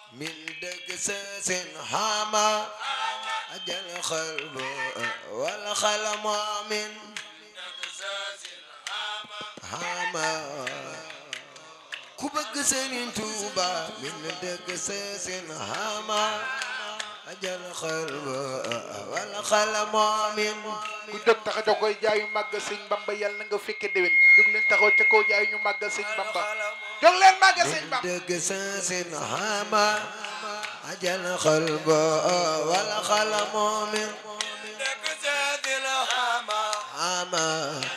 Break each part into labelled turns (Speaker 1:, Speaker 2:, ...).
Speaker 1: من دقسس هاما أجل القلب والقلم من هاما ku bëgg Sëriñ Tuuba min dëgg seesin hama ajal xalba wal xalama min
Speaker 2: ku jóg tax a jóg koy jaayu màgg sëñ Bamba yàlla na nga fekke déwén jóg leen taxaw ca kaw jaayu ñu màgg sëñ Bamba jóg leen màgg sëñ
Speaker 1: min
Speaker 2: Bamba
Speaker 1: dëgg seesin hama ajal xalba wal xalama min hama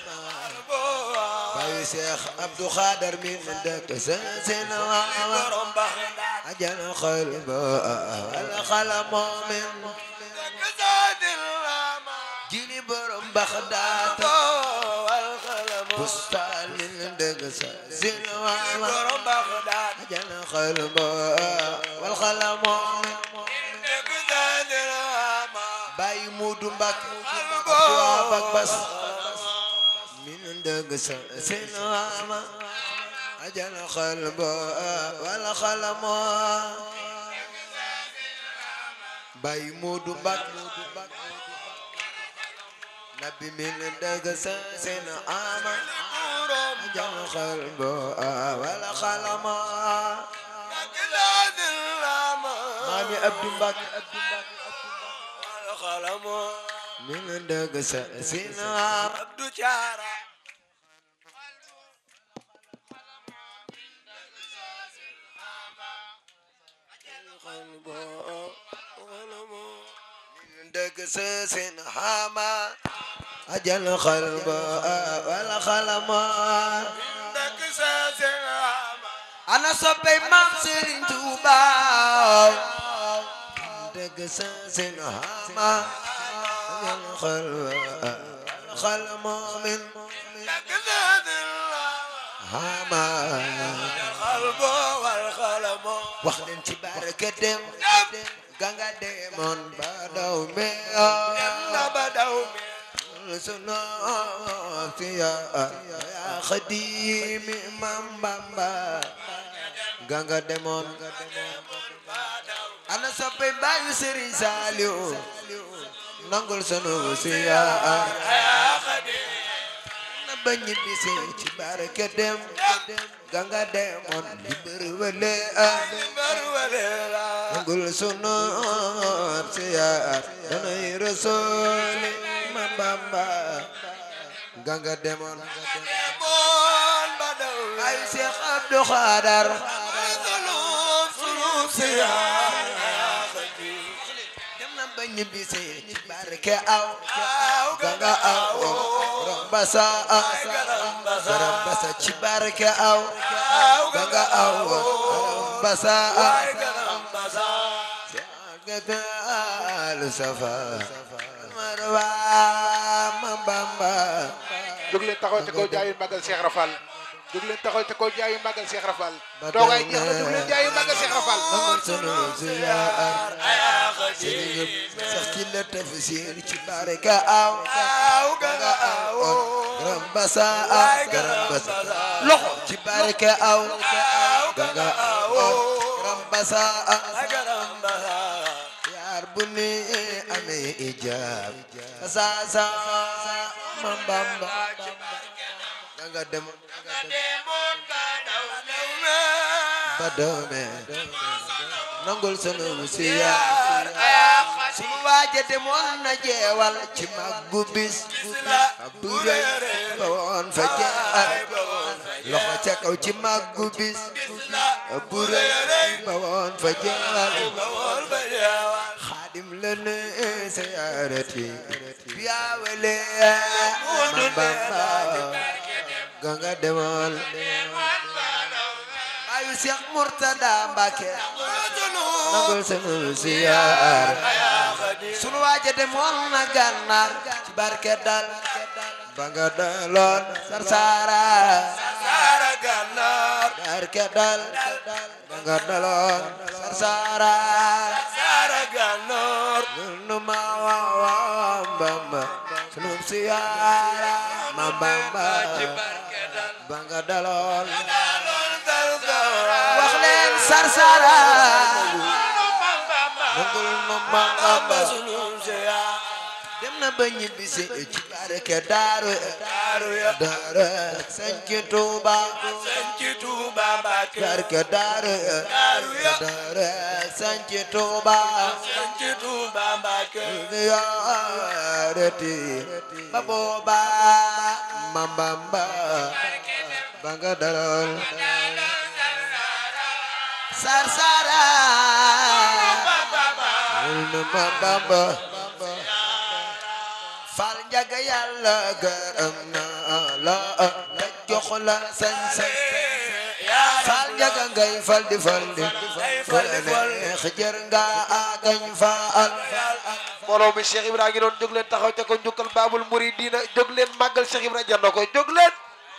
Speaker 1: Baay Seex Abdu Xaadar min dëgg seesin hama ajal xalba wal xalama min jili borom baxdaata bustaan min dëgg seesin hama ajal xalba wal xalama min Baay Muudu Mbàkke Abdu Bak Bas min dëgg seesin hama ajal xalba wal xalama Baay Muudu Mbàkke nabi min dëgg seesin hama ajal xalba wal xalama maami Abdu Mbàkke min dëgg seesin hama dëgg seesin hama ajal xalba wal xalama ana soppey maam Serigne Touba dëgg seesin hama ajal xalba wal xalama min hama wax leen ci barke dem ganga demoon ba daw me sunu fiya ya xadimi mam bamba ganga demoon ana soppe bayu Serigne Saliou nangul sunu siya na ba ñibbisi ci barke dem ganga demoon di bëri wele nangul sunu siya danay rasuli mam bamba ganga demoon ay Cheikh Abdou Khadar dem na ba ñibbisi ci barke aw ganga aw rambasa rambasa ci barke aw ganga aw rambasa al safa marwa mambamba
Speaker 2: jóg leen taxaw ca kaw jaayu màggal Cheikh Rafal jóg leen taxaw ca kaw jaayu màggal Cheikh Rafal toogaay jeex na jóg leen jaayu màggal Cheikh Rafal
Speaker 1: nangul sunu ziyaar sëriñ sax ci la tafsir ci barke aw ganga aw rambasa rambasa loxo ci barke aw ganga aw rambasa yaar bu ni amee ijaab sa sa mambamba ganga dem ba doome nangul sunu siyaar sunu waaje demoon na jeewal ci maggu bis bu rëy ba woon fa jaar loxo ca kaw ci maggu bis bu rëy ba woon fa jaar xaadim la ne siyaarati biyaawale mambamba ganga demoon ayu Cheikh Murtada Mbacke nangul sunu siyaar sunu waaje demoon na gànnaar ci barke dal ba nga daloon sarsara barke dal ba nga daloon sarsara nunu ma wa bamba sunu siyaara ma bamba ba nga daloon wax leen sarsara Bamba dem na ba ñibbisi ci barke daaru daaru daaru sanc Tuuba barke daaru daaru sanc Tuuba yaarati ba booba mambamba ba nga dalal sar sara wul na mambamba fal njaga yàlla gërëm na la te jox la sañ-sañ fal njaga ngay fal di fal di fal neex jër nga agañ faal
Speaker 2: mbooloo mi Cheikh Ibra ngi doon jóg leen taxaw ca ko njukkal Baabul Muridina jóg leen màggal Cheikh Ibra jar na ko jóg leen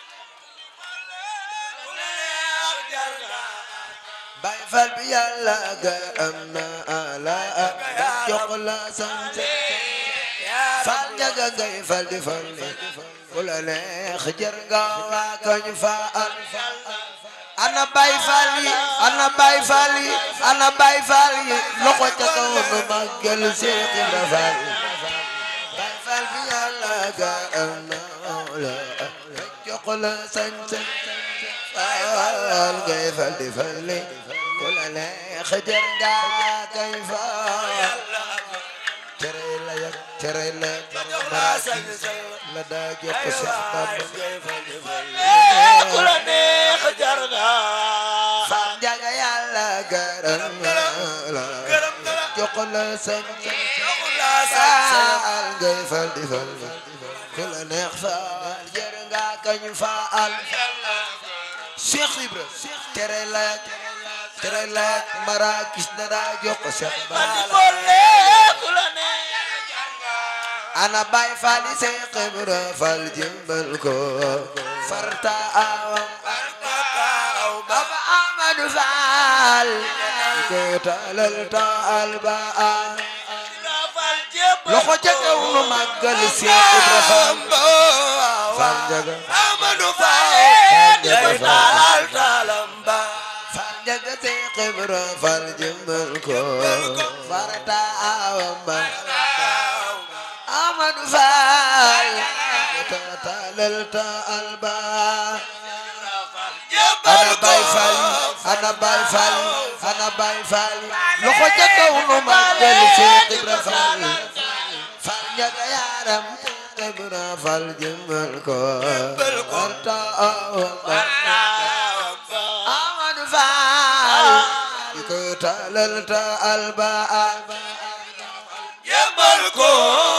Speaker 1: bay fal bi yàlla gërëm na la te jox la sañ-sañ fal njaga ngay fal di fal di ku la neex jër nga agañ faal ana bay fal yi ana bay fal yi ana bay fal yi loxo ca kaw nu màggal Seex Ibra Faal bay fal bi yàlla ga am na la jox la sañ sañ faal ngay fal di fal li ku la neex jër nga kay faal tere la yak tere la la daa jox ko Seex Bamba Fam njaga yàlla gërëm la jox la sañ faal ngay fal di fal ku la neex faal jër nga kañ faal Cheikh Ibra tere la tere la marakis na daa jox ko Seex Bamba ana bay fal yi Seex Ibra fal jëmbal ko farta awam Baba Amadou Fall ko talal taal ba loxo ca kaw nu màggal Seex Ibra Fall Fall njaga
Speaker 3: Amadou
Speaker 1: Fall njaga Fall
Speaker 3: Talamba
Speaker 1: Fall njaga Seex Ibra Fall jëmbal ko farta awam ba Amadou Fall ko talal taal ba ana bay fall ana bay fall ana bay fall loxo ca kaw nu màggal Seex Ibra Fall Fall njaga yaram Seex Ibra Fall jëmmal ko arta awamba Amadou Fall di ko talal ta alba
Speaker 3: Yebal ko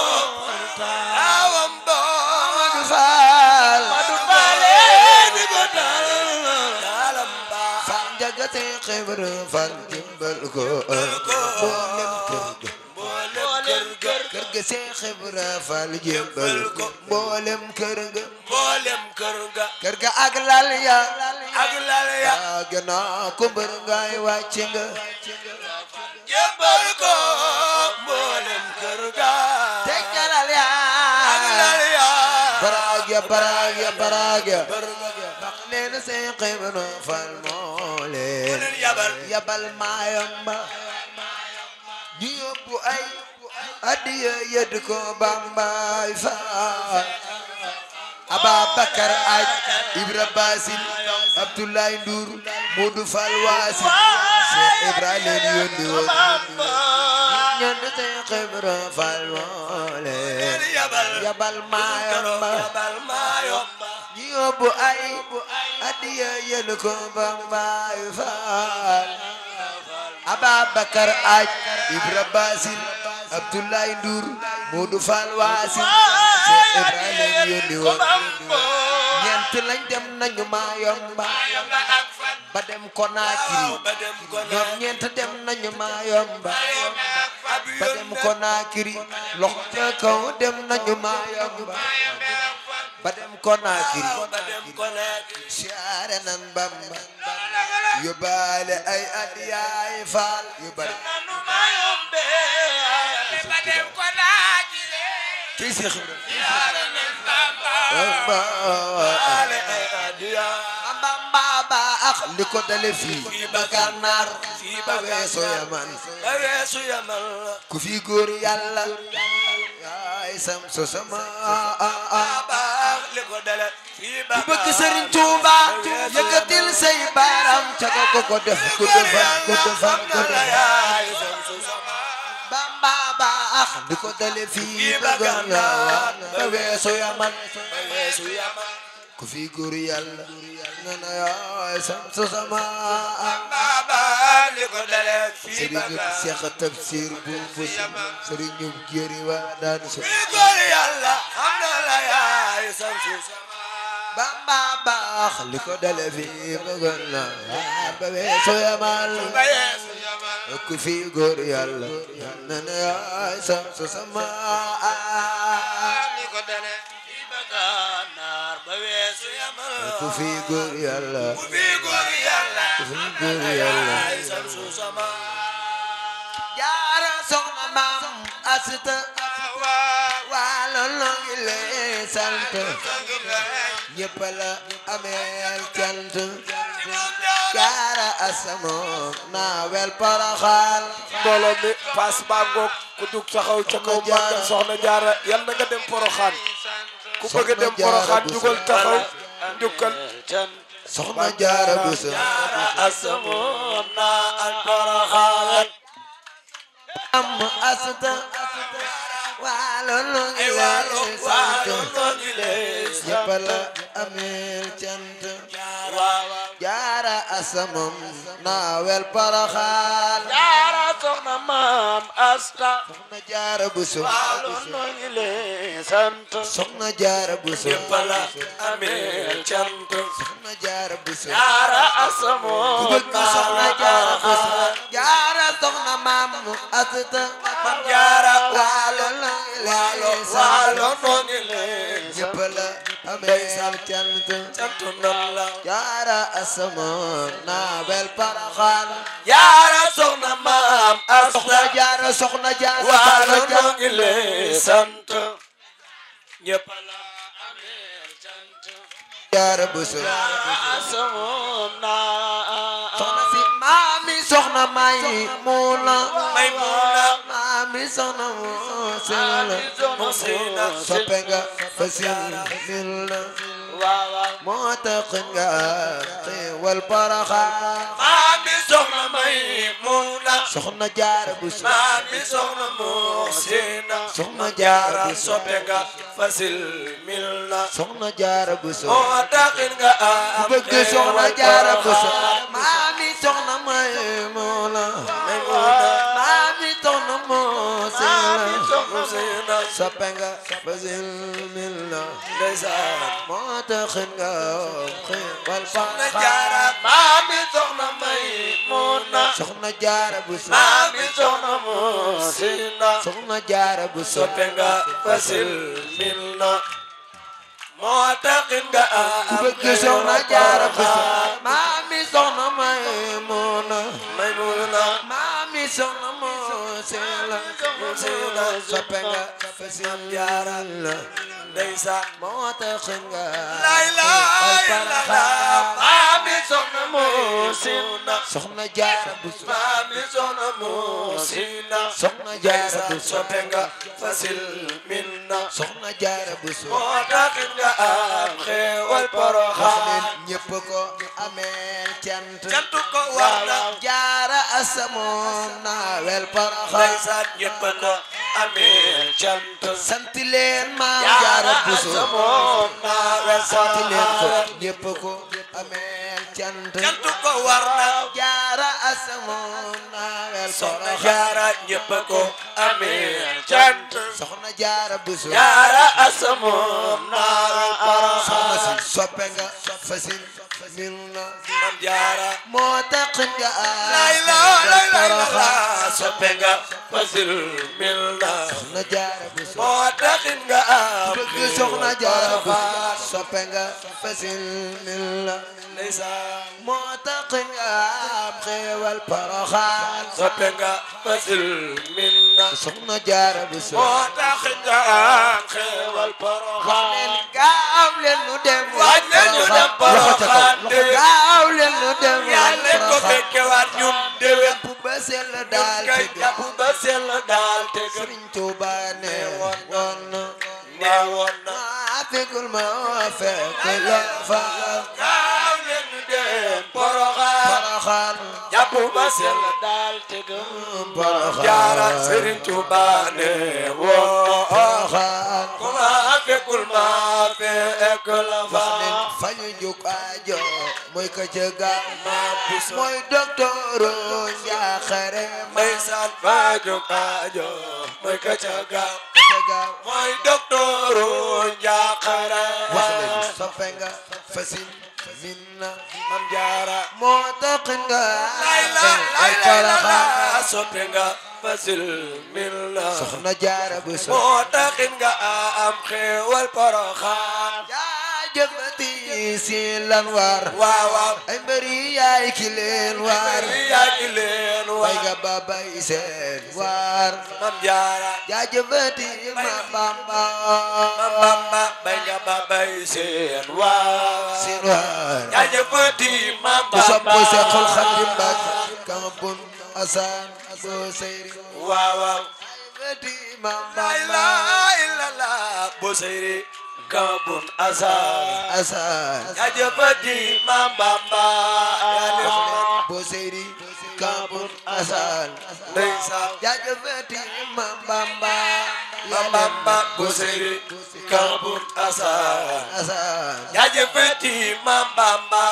Speaker 3: awam bo
Speaker 1: Amadou Fall
Speaker 3: Madu Bale di ko Talamba
Speaker 1: Fall njaga Seex Ibra Fall jëmmal ko mboolem kër ga
Speaker 3: Mboolem kër ga
Speaker 1: kër ga Seex Ibra Fall jëmbal ko mboolem kër ga
Speaker 3: Mboolem kër ga
Speaker 1: kër ga ak lal ya
Speaker 3: ak lal ya
Speaker 1: yaa gënaa ko mbër ngaay wàcc nga
Speaker 3: Yebal ko mboolem kër ga
Speaker 1: teg ca lal ya
Speaker 3: ak lal ya
Speaker 1: baraag ya baraag ya baraag ya wax leen Seex Ibra Fall moo leen
Speaker 3: leen yabal
Speaker 1: yabal maayamba ñu yóbbu ay addiya yedd ko Bambaay Faal Ababakar aj Ibra Basil Abdoulaye Ndour Modou Fall Waasi Cheikh Ibra leen yónni woon ñand Seex Ibra Fall moo leen
Speaker 3: yabal
Speaker 1: yabal maayamba
Speaker 3: yabal maayomba
Speaker 1: ñu yóbbu ay addiya yedd ko Bambaay Faal Ababakar aj Ibra Basil Abdoulaye Ndour Modou Fall Waasi Cheikh Ibra leen yónni woon ñeent lañ dem nañu Mayomba ba dem Konakiri
Speaker 3: ba dem ko
Speaker 1: ñoom ñeent dem nañu Mayomba ba dem Konakiri loxo ca kaw dem nañu Mayomba ba dem Konakiri
Speaker 3: ba dem ko nekk
Speaker 1: siyaare nan Bamba yóbbaale ay adiyaay Faal yu bari
Speaker 3: nanu mayombe ba dem ko naajire
Speaker 1: ci Seex Ibra
Speaker 3: yaara nan bamba
Speaker 1: Bamba
Speaker 3: ale ay adiya
Speaker 1: Bamba ba baax li ko dale fii ba gànnaar
Speaker 3: fii
Speaker 1: ba
Speaker 3: ba
Speaker 1: weesu yaman
Speaker 3: ba weesu yamal
Speaker 1: ku fi góor yàlla yaay sam so sama
Speaker 3: baax li ko dale fii ba
Speaker 1: ku bëgg sëriñ Tuuba yëkkatil say baaram ca ko ko ko def ko defar ko defar ko defar Bamba baax li ko dale fii ba gànnaar ba weesu yaman
Speaker 3: ba weesu yamal
Speaker 1: ku fi góor yàlla nga na yaay sam so sama
Speaker 3: baax li ko dale fii ba
Speaker 1: sëriñu Seex Tafsir bu bu sëriñu Géri waa daan so
Speaker 3: fii góor yàlla xam na la yaay sam su sama
Speaker 1: Bamba baax li ko dale fii ba gànnaar ba weesu yaman
Speaker 3: ba weesu yamal
Speaker 1: ku fi góor yàlla nga na yaay sam so sama
Speaker 3: li ko dale fii ba gànnaar ba weesu yamal
Speaker 1: ku fi góor yàlla
Speaker 3: ku fi góor yàlla
Speaker 1: ku fi góor yàlla
Speaker 3: yaay sam su sama
Speaker 1: jaara soxna maam asita waalo noo ngi lay sant ñëpp la ameel cant jaara asamoom naawel paraxaal
Speaker 4: mbooloo mi paas baa ngoog ku jug taxaw ca kaw màggal soxna jaara yal na nga dem poroxaan ku bëgg a dem
Speaker 1: Soxna Jaara
Speaker 4: poroxaan
Speaker 1: Buso.
Speaker 4: jugal taxaw njukkal
Speaker 1: soxna jaara buso
Speaker 3: asamoon naa al paraxaan
Speaker 1: am asita waalo noo ngi
Speaker 3: ay
Speaker 1: lay
Speaker 3: waalo
Speaker 1: sant
Speaker 3: waalo noo ngi lay
Speaker 1: ñëpp la ameel cant
Speaker 3: waaw
Speaker 1: jaara asamoom naawel paraxaal
Speaker 4: jaara soxna maam asta
Speaker 1: soxna jaara buso
Speaker 4: waalo noo ngi lay sant
Speaker 1: soxna jaara buso
Speaker 3: ñëpp la amee cant
Speaker 1: soxna jaara buso
Speaker 3: jaara
Speaker 1: ku
Speaker 3: asamoon
Speaker 1: bëgg soxna jaara buso jaara soxna maam asita
Speaker 3: man jaara
Speaker 1: waalo la
Speaker 3: waalo
Speaker 1: lay
Speaker 3: waalo
Speaker 1: sant
Speaker 3: noo ngi lay
Speaker 1: ñëpp la ameel cant
Speaker 3: sant nan la
Speaker 1: jaara asamoon naawel paraxaal
Speaker 3: jaara soxna maam asta
Speaker 1: soxna jaara soxna jaara
Speaker 3: waalo
Speaker 1: soxna
Speaker 3: noo
Speaker 1: jaara
Speaker 3: ngi lay sant ñëpp la amee cant
Speaker 1: jaara buso
Speaker 3: asamoon naa
Speaker 1: soxna si maami soxna may muuna
Speaker 3: may muuna
Speaker 1: maami soxna mu sela
Speaker 3: Muusina
Speaker 1: soppe nga fasil mil na
Speaker 3: waaw
Speaker 1: moo tax nga xéewal paraxa
Speaker 3: maami soxna may muuna
Speaker 1: soxna jaara buso
Speaker 3: maami soxna Muusina
Speaker 1: soxna jaara
Speaker 3: jaara
Speaker 1: buso
Speaker 3: soppe nga fasil mil na
Speaker 1: soxna jaara buso
Speaker 3: moo taxin nga am
Speaker 1: bëgg soxna jaara buso maami soxna may muuna maami soxna mu sela
Speaker 3: Muusina
Speaker 1: soppe nga fasil mil na
Speaker 3: ndeysaan
Speaker 1: moo tax nga xéewal
Speaker 3: soxna
Speaker 1: paraxa
Speaker 3: jaara maami soxna may muuna
Speaker 1: soxna jaara buso
Speaker 3: maami soxna Muusina
Speaker 1: soxna jaara buso
Speaker 3: soppe nga fasil mil na moo taxin nga
Speaker 1: ku
Speaker 3: am
Speaker 1: bëgg soxna jaara buso maami soxna may muuna
Speaker 3: may muuna
Speaker 1: maami soxna moo seela
Speaker 3: Muusina
Speaker 1: soppe nga fasil
Speaker 3: jaara
Speaker 1: la
Speaker 3: ndeysaan
Speaker 1: moo tax nga
Speaker 3: lay lay
Speaker 1: xéewal
Speaker 3: la
Speaker 1: paraxa
Speaker 3: maami soxna Muusina
Speaker 1: soxna jaara buso
Speaker 3: maami soxna Muusina
Speaker 1: soxna jaara buso
Speaker 3: soppe nga fasil min na
Speaker 1: soxna jaara buso
Speaker 3: moo taxin nga am xéewal
Speaker 1: wax
Speaker 3: poroxaan
Speaker 1: leen ñépp ko ameel cant
Speaker 3: cantu ko war na
Speaker 1: jaara asamoon naawel paraxa
Speaker 3: ndeysaan ñëpp ko amee cant
Speaker 1: sant leen maam jaara buso
Speaker 3: asamoon naa wel
Speaker 1: sant leen ko
Speaker 3: poroxaan
Speaker 1: ñépp ko ameel cant
Speaker 3: cantu ko war na
Speaker 1: jaara asamoon naawel
Speaker 3: soxna
Speaker 1: paraxa
Speaker 3: jaara ñëpp ko amee cant
Speaker 1: soxna jaara buso
Speaker 3: jaara asamoon naa wel
Speaker 1: soxna
Speaker 3: poroxaan
Speaker 1: si soppe nga fasin mil na
Speaker 3: mam jaara
Speaker 1: moo tax nga
Speaker 3: lay la lay la la
Speaker 1: paraxa
Speaker 4: soppe nga fasil mil na
Speaker 1: soxna jaara bu so
Speaker 4: moo taxin nga am
Speaker 1: bëgg soxna jaara bu so soppe nga fasil mil la
Speaker 4: ndeysaan
Speaker 1: moo tax nga am xéewal Poroxaan
Speaker 4: soppe nga fasil mil na
Speaker 1: soxna jaara bu so
Speaker 4: moo taxin nga am xeewal poroxaan
Speaker 1: gaaw leen nu dem
Speaker 4: waaj leen ñu dem Poroxaan
Speaker 1: loxo gaaw leen nu dem
Speaker 4: yàlla ko fekkewaat ñun déwén
Speaker 1: bu ba sell
Speaker 4: ñun
Speaker 1: daal
Speaker 4: kay
Speaker 1: te
Speaker 4: jàpp ba sell daal te gëm
Speaker 1: Sëriñ Tuuba ne woon na
Speaker 4: ne woon na
Speaker 1: maa fekkul ma fekk la fa
Speaker 4: gaaw leen ñu dem Poroxaan
Speaker 1: Poroxaan
Speaker 4: jàpp ba sell daal te gëm
Speaker 1: Poroxaan
Speaker 4: jaara Sëriñ Tuuba ne woon
Speaker 1: Poroxaan
Speaker 4: ku ma fekkul ma fekk la fa
Speaker 1: wax leen fañu juk aajo mooy ka ca gaaw
Speaker 4: maam bu so
Speaker 1: mooy docteur njaaxare ma
Speaker 4: ndeysaan faju kaajo mooy ka ca gaaw
Speaker 1: ka ca gaaw
Speaker 4: mooy doktooru njaaxare
Speaker 1: wax leen soppe nga fasin min na
Speaker 4: mam jaara
Speaker 1: moo tax nga
Speaker 4: lay la
Speaker 1: ay
Speaker 4: lay la la
Speaker 1: Poroxaan
Speaker 4: soppe nga fasil mil la
Speaker 1: soxna jaara bu so
Speaker 4: moo taxin nga am xéewal poroxaan
Speaker 1: jaajëfati si lan war
Speaker 4: waaw waaw
Speaker 1: ay mbëri yaay ki leen war
Speaker 4: yaa ngi leen
Speaker 1: bay
Speaker 4: waa
Speaker 1: nga ba bay seen war
Speaker 4: mam jaara
Speaker 1: jaajëfati ma bamba
Speaker 4: mam bamba bay nga ba bay seen waa
Speaker 1: seen war
Speaker 4: jaajëfati mam
Speaker 1: ku sopp
Speaker 4: bamba
Speaker 1: Seexul Xadim Mbàkke kama bun asan bo seyri
Speaker 4: waaw waaw
Speaker 1: jaajëfati ma
Speaker 4: la
Speaker 1: bamba
Speaker 4: ilaha illallah bo seyri kabun asa
Speaker 1: asan
Speaker 4: jaajëfati mam bamba yaa neex na
Speaker 1: bo seyri kama bun asan
Speaker 4: ndeysaan
Speaker 1: jaajëfati ma bamba
Speaker 4: mam bamba bo seyri kabun asa
Speaker 1: asan
Speaker 4: jaajëfati mam bamba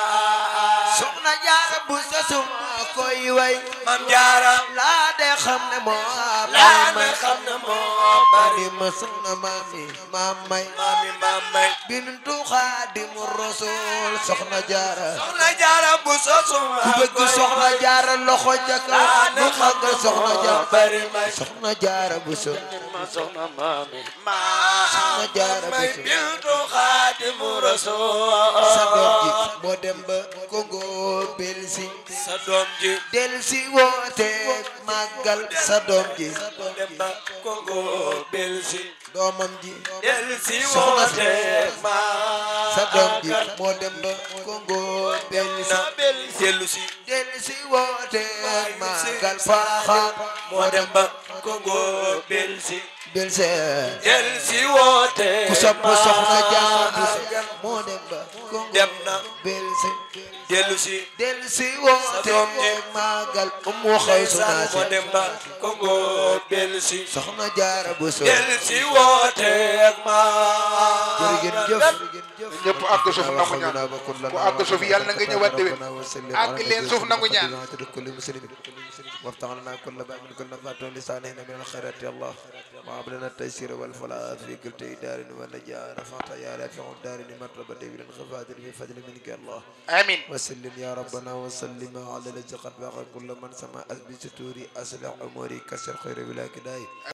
Speaker 1: soxna jaara bu sa suma koy way
Speaker 4: mam jaara
Speaker 1: laa de xam ne moo
Speaker 4: laa
Speaker 1: may
Speaker 4: nga xam ne moo bari
Speaker 1: bari ma soxna maami maam may
Speaker 4: mami mam may
Speaker 1: bintu xaadimu rasul soxna jaara
Speaker 4: soxna jaara bu sosuma
Speaker 1: ku bëgg soxna jaara loxo ca kaw nu magal soxna jaara
Speaker 4: bari may
Speaker 1: soxna jaara bu so
Speaker 4: ma soxna mami ma
Speaker 1: soxna jaara bu
Speaker 4: may
Speaker 1: so
Speaker 4: bintu xaadimu rasul
Speaker 1: sa doom ji moo dem ba Congo Belsi
Speaker 4: sa doom ji
Speaker 1: del si woote màggal sa doom ji
Speaker 4: dem ba Congo Belsi
Speaker 1: doomam ji
Speaker 4: del si
Speaker 1: Soxna si.
Speaker 4: woote ma
Speaker 1: sa doom ji moo dem ba Congo Belsi
Speaker 4: na Belsi dellu si
Speaker 1: del si woote màggal Poroxaan
Speaker 4: moo dem ba Congo Belsi
Speaker 1: Belsi
Speaker 4: del si woote
Speaker 1: ku sopp soxna jaara bu so
Speaker 4: màggal.
Speaker 1: moo dem ba Congo
Speaker 4: dem na
Speaker 1: Belsi
Speaker 4: dellu si
Speaker 1: del si woote
Speaker 4: doom ji.
Speaker 1: màggal Umu Xaysu
Speaker 4: moo
Speaker 1: Naasi
Speaker 4: dem ba Congo Belsi
Speaker 1: soxna jaara bu so
Speaker 4: del si woote ma
Speaker 1: jërëjëf
Speaker 2: ñëpp àgg suuf nangu ñaan ku àgg suuf yàlla na nga ñëwaat déwén àgg leen suuf nangu ñaan
Speaker 1: وافتح لنا كل باب من كل نفات لسانه من الخيرات يا الله وهب لنا التيسير والفلاح في كل دار ونجاة رفعت يا رافع الدار مرتبة بالانخفاض بفضل منك يا الله
Speaker 2: amiin
Speaker 1: وسلم يا ربنا وسلم على الذي قد بقى كل من سمع بستوري أسلع أموري كسر خير بلا كداي